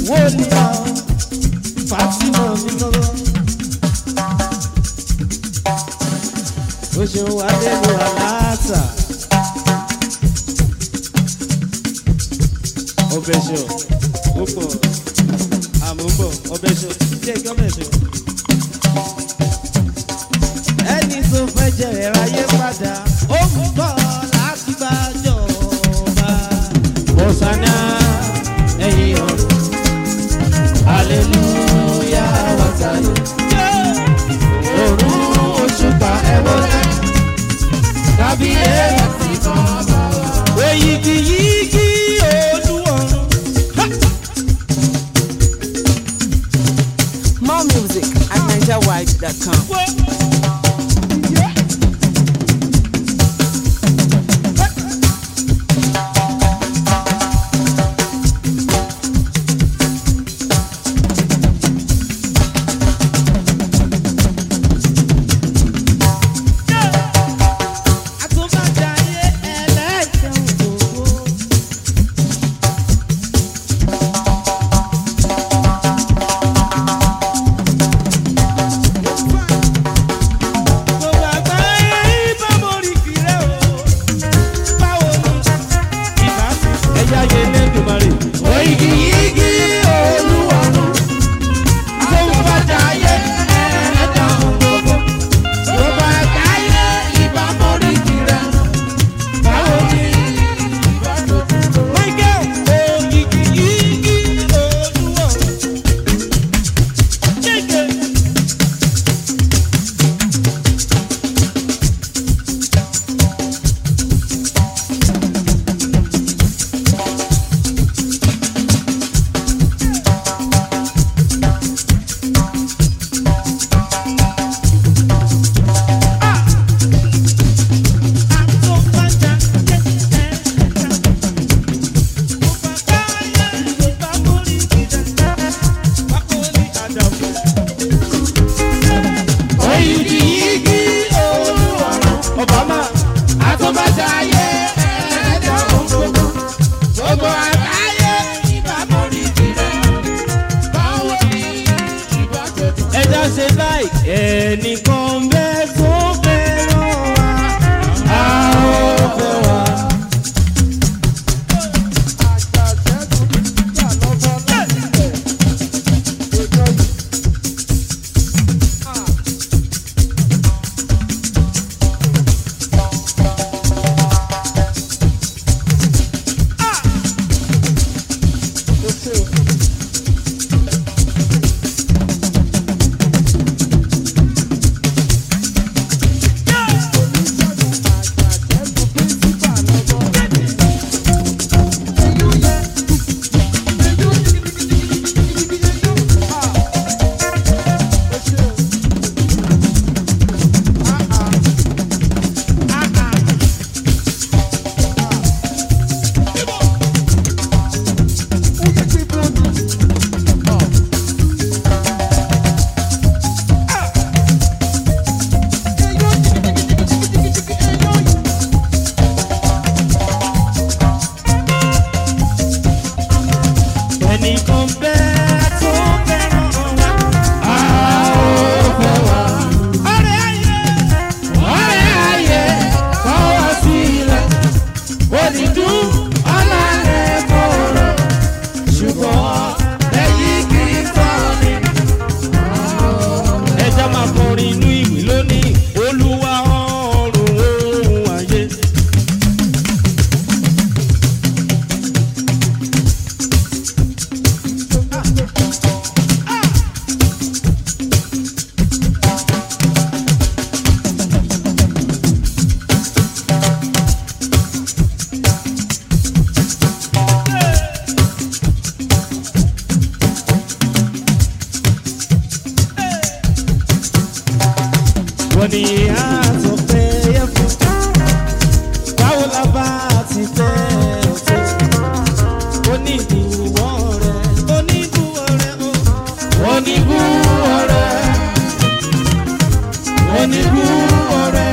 wọ́ọ̀lì náà Fatima mi lọ́wọ́. ó ṣeun wá nínú aláàtà. ọbẹ̀ ṣọ ó pọ̀ àmúbọ̀ ọbẹ̀ ṣọ jẹ́ kí ọbẹ̀ ṣọ. ẹni tó fẹ́ jẹ̀rẹ̀ ráyé padà ó ń bọ̀ láti bá jọba. bọ̀sánà ẹ̀yìn ọ̀run aleluya wàsáyé. òrùn òṣùpá ẹ̀wọ̀lẹ̀ kábíyèsí bàbá wa. òyìgì yìgì olúwọ̀run. More music at NigerWide.com. àtúbàjáyé ẹlẹ́jẹ̀ òdòdó. Gbogbo àgbáyé ìbámọ̀rí kìrẹ́ o. Báwo ni ìbá fi ẹ̀yà yẹn lẹ́dùnmarè? Oyigi yigi olúwarun. Àtúbàjáyé ẹlẹ́jẹ̀ òdòdó. Gbogbo àgbáyé ìbámọ̀rí kìrẹ́ o. Báwo ni ìbá tó tó? Michael oyigi yigi olúwarun. Chike. Obama, àtúbàjáyé ẹ̀ẹ́dẹ̀ òǹgbòǹgbò, gbogbo àgbáyé ìbámọ̀rí kìrẹ́. Báwo ni ìbá tó tó? Ẹja ṣe báyìí, ẹnìkan bẹ́ẹ̀ tó fẹ́ràn wa, a ó fẹ́ wa. ẹnìkan bẹ́ẹ̀ tó fẹ́ràn wa. a ó fẹ́ wa. ọ̀rẹ́ ayé ọ̀rẹ́ ayé kọ́ wá sílẹ̀. onídùú ọ̀làlẹ̀ kọ̀ọ̀rọ̀ ṣùgbọ́n lẹ́yìn kì í kọ́ni. ẹja máa kọrin inú ìwé lónìí olúwa ọ̀run ohun ayé. wọ́n ní àtọ̀ pé yẹ fún báwo la bá ti fẹ́ ọ̀tọ̀ onídùúwọ̀ rẹ̀ onídùúwọ̀ rẹ̀ o onídùúwọ̀ rẹ̀ onídùúwọ̀ rẹ̀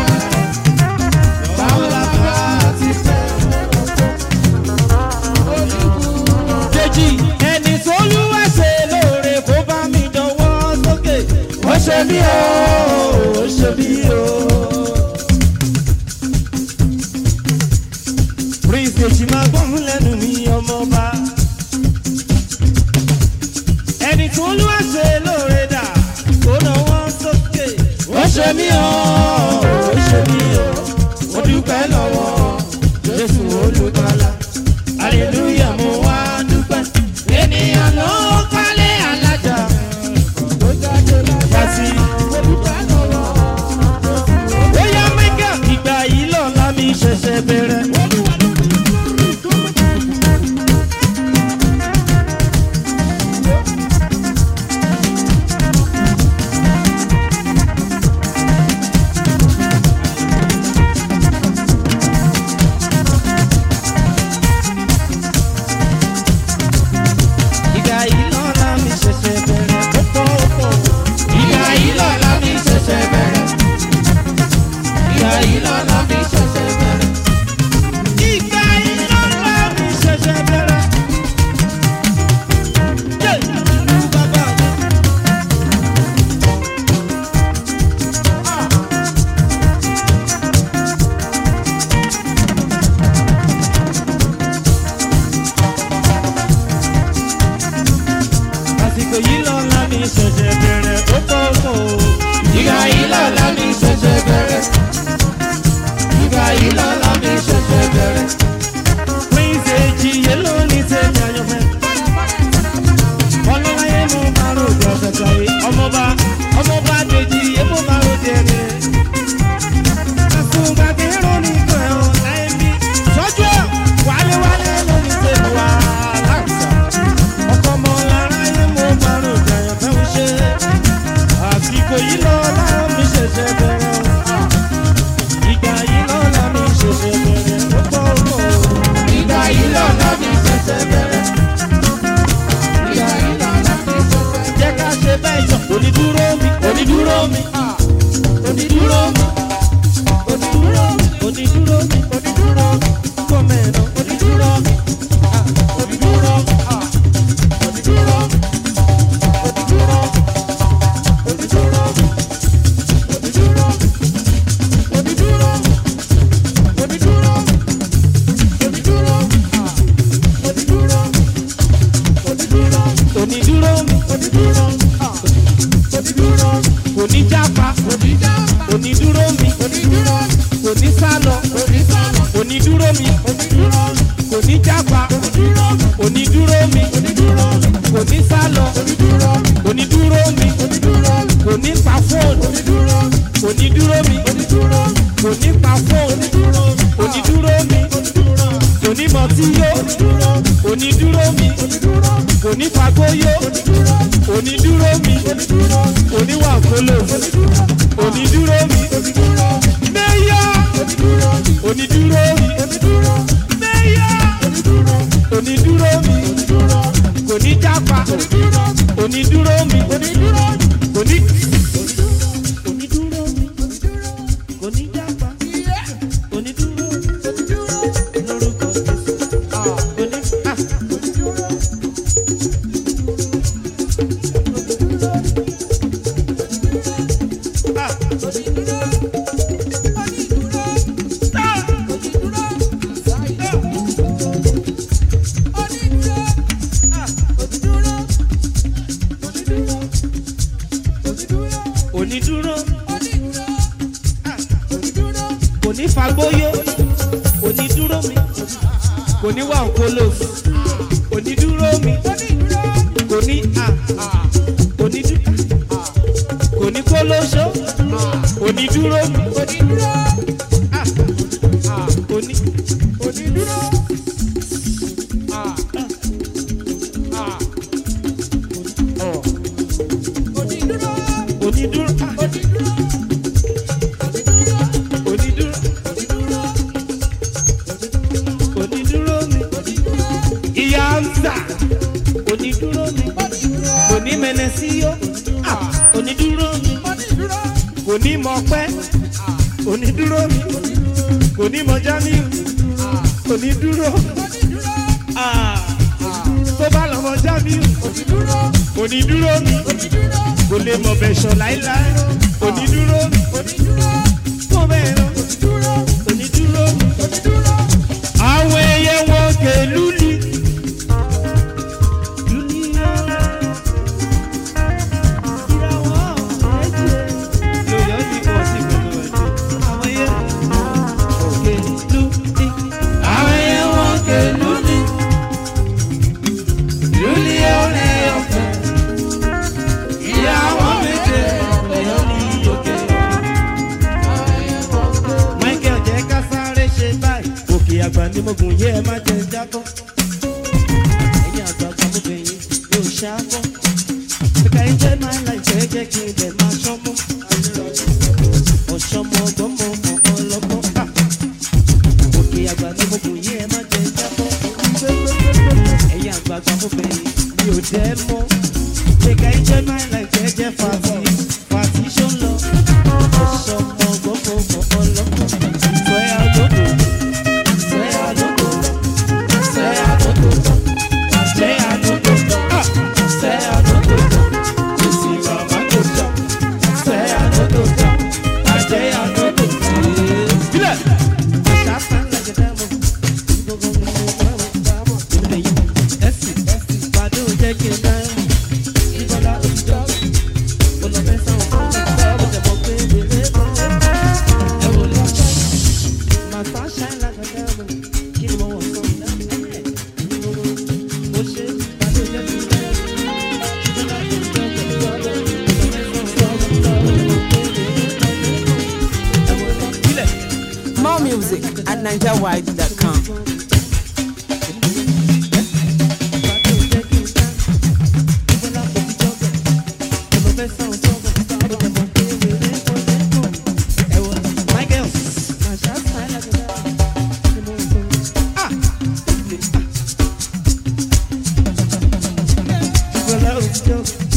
báwo la bá ti fẹ́ ọ̀tọ̀. Dèjì ẹni tó lù ṣe mí o ó ṣe mí o. prince èjì máa gbọ́n lẹ́nu mi ọmọọba. ẹni tó lù wá ṣe lóore dà kó náwó sókè. ó ṣe mí o ó ṣe mí o ó dúpẹ́ lọ́wọ́ jésù olùkọ́lá. hallelujah mo wá dúpẹ́. ènìyàn ló kọ́lé alájà. Kasi. Bóyá mẹ́gà ìgbà yìí lọ́la mi ṣẹ̀ṣẹ̀ bẹ̀rẹ̀. Ìgbà yìí lọ́la mi ṣẹ̀ṣẹ̀ bẹ̀rẹ̀. Ó pọ̀ ó pọ̀. Ìgbà yìí lọ́la mi ṣẹ̀ṣẹ̀ bẹ̀rẹ̀. Ìgbà yìí lọ́la mi ṣẹ̀ṣẹ̀ bẹ̀rẹ̀. Ìgbà yìí lọ́la mi ṣẹ̀ṣẹ̀ bẹ̀rẹ̀. Yé! Bàbá mi. àsìkò yìí lọ́la mi ṣẹ̀ṣẹ̀ bẹ̀rẹ̀ ó tó kò. ìgbà yìí lọ́la mi ṣẹ̀ṣẹ̀ bẹ̀rẹ̀. ìgbà yìí lọ́la mi ṣẹ̀ṣẹ̀ bẹ̀rẹ̀. prince èjì yé lónìí tẹ̀mí àyànfẹ́. ọlọ́láyé mo máa rò jọ ṣẹ̀ṣẹ̀ yìí. ọmọba ọmọba dèjì yé mo máa rò jẹ mi. àsùngbà kí ló ní kọ́ ẹ̀ ọ́ láyé mi. sọ́jú ẹ̀ wálé wálé lónìí tẹ̀mí wá láǹtà ọkọ ọmọ lára yé mo máa rò jẹyàn fẹ́ mi ṣe àsìkò yìí lọ́la mi ṣẹ̀ṣẹ̀ bẹ̀rẹ̀ o. ìgbà yìí lọ́la mi ṣẹ̀ṣẹ̀ bẹ̀rẹ̀ ó pọ̀ ó. ìgbà yìí lọ́la mi ṣẹ̀ṣẹ̀ bẹ̀rẹ̀. ìgbà yìí lọ́la mi ṣẹ̀ṣẹ̀ bẹ̀rẹ̀. jẹ́ ká ṣe bẹ́ẹ̀ yọ onídúró mi onídúró mi onídúró mi onídúró mi onídúró mi onídúró mi kọ́mẹ̀nà onídúró mi ah, onídúró mi. ah. onídúró mi kò ní jápa onídúró mi kò ní sálọ onídúró mi kò ní jápa onídúró mi kò ní sálọ onídúró mi kò ní pa fóònù onídúró mi kò ní pa fóònù onídúró mi kò ní mọtí yó onídúró mi kò ní fagbóyó onídúró mi kò ní wà kóló onídúró mi mẹ́yà onídúró mi mẹ́yà onídúró mi kò ní jápa onídúró mi kò ní onídúró mi kò ní jápa onídúró mi lórúkọ Jésù oní ah. onídúró kò ní fagbóyó onídúró mi kò ní wà nkóló onídúró mi kò ní à onídúró kò ní kólóṣó onídúró mi à oní onídúró onídúró à onídúró onídúró mi ìyá ń tà onídúró mi kò ní mẹnẹsíyó à onídúró mi kò ní mọpẹ́ onídúró mi kò ní mọ jamiu onídúró à tó bá lọ mọ jamiu onídúró mi kò kò lè mọ̀ bẹ̀ ṣọ̀ láíláí onídúró onídúró mo bẹ̀ lọ onídúró onídúró onídúró. àwọn ẹyẹ wọn kè lúli. lúli ọ̀la ìràwọ̀ méje. lóyọ̀ ní kò sí gbogbo ẹ̀jẹ̀. àwọn ẹyẹ wọn kè lúli. àwọn ẹyẹ wọn kè lúli. lúli ọ̀la ọ̀fẹ́. ìyàwó méje lóyọ̀ ní òkè. Michael jẹ́ ká sáré ṣe báyìí. Òkè àgbà ni mo gùn yé ẹ má jẹ jábọ́. Ẹ̀yin àgbààgbà mo bẹ̀ yín mi ò ṣáàbọ̀. Kíkà yín jẹ́ máa ń la ìfẹ́ jẹ́ kí n bẹ̀ máa ṣọ́mọ́. Ọ̀ṣọ́mọ ọgbọ́mọ ọ̀kan lọ́gbọ́n. Ah! Òkè àgbà ni mo gùn yé ẹ má jẹ jábọ́. Ẹ̀yin àgbààgbà mo bẹ̀ yín mi ò dẹ́ mọ́. Kíkà yín jẹ́ máa ń la ìfẹ́ jẹ́ fàtí. Fàtí ṣó ń lọ. Ọ̀ṣọ́mọ ọgbọ́mọ ọ̀kan lọ́gbọ́n. Swear I don't know. Swear I don't know. Swear I don't know. Swear I don't know. Ah! Swear I don't know. You see mama go jump. Swear I don't know. I say I don't know. Sílẹ̀. Àṣà sàn like a devil. Ẹ̀sì pàdé òjẹ́ kí n náà. Ìbọ̀lá òjò. Olùfẹ́sàn fún mi. Ó jẹ̀ mọ́ pé bèbè bèbè. Ẹ wò lọ. My star shine like a diamond. Kí ni mo wọ̀ sọ? Mo ṣe pàdé òjẹ́ kí n náà. Ìbọ̀lá òjò. Ẹ wò lọ. Sílẹ̀. More music at NigerWide.com. Michael,